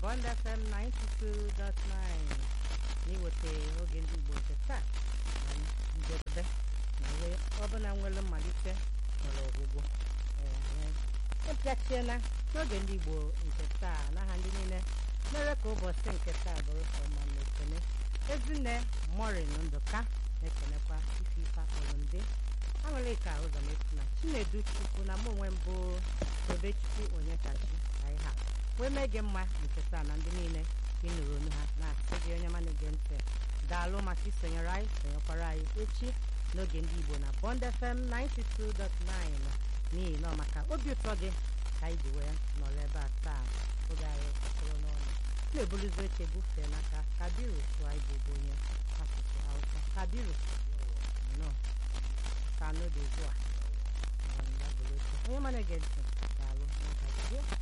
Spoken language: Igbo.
Bond FM 92.9 n'iweta oge ndị Igbo nke taa na njedebe na wee ọbụla nwere mmalite nwere ọgwụgwụ ịpịachiela n'oge ndị Igbo nke taa n'aha ndị niile mere ka ụbọchị nke taa bụrụ ọma na ekene ezinne morin ndụka na-ekenekwa ife ife akpọrọ ndị aṅụrị ka ụzọ na chinedu chukwu na mụ onwe mbụ obechichi onye kachi anyị ha wee mee gị mma nke taa na ndị niile ịnụrụ onu ha na-asị gị onye mana ege ntị daalụ maka isonyere anyị sonyekwara anyị echi n'oge ndị Igbo na Bond FM 92.9 n'ihi na ọ maka obi ụtọ gị ka anyị ji wee nọrọ ebe a taa oge anyị kụrụ n'ọnụ na-ebuluzi oche bufee n'aka kabiru tụọ anyị bụ onye asụsụ Hausa kabiru nọ ka n'oge ugbu a onye mana ege ntị daalụ n'ụbọchị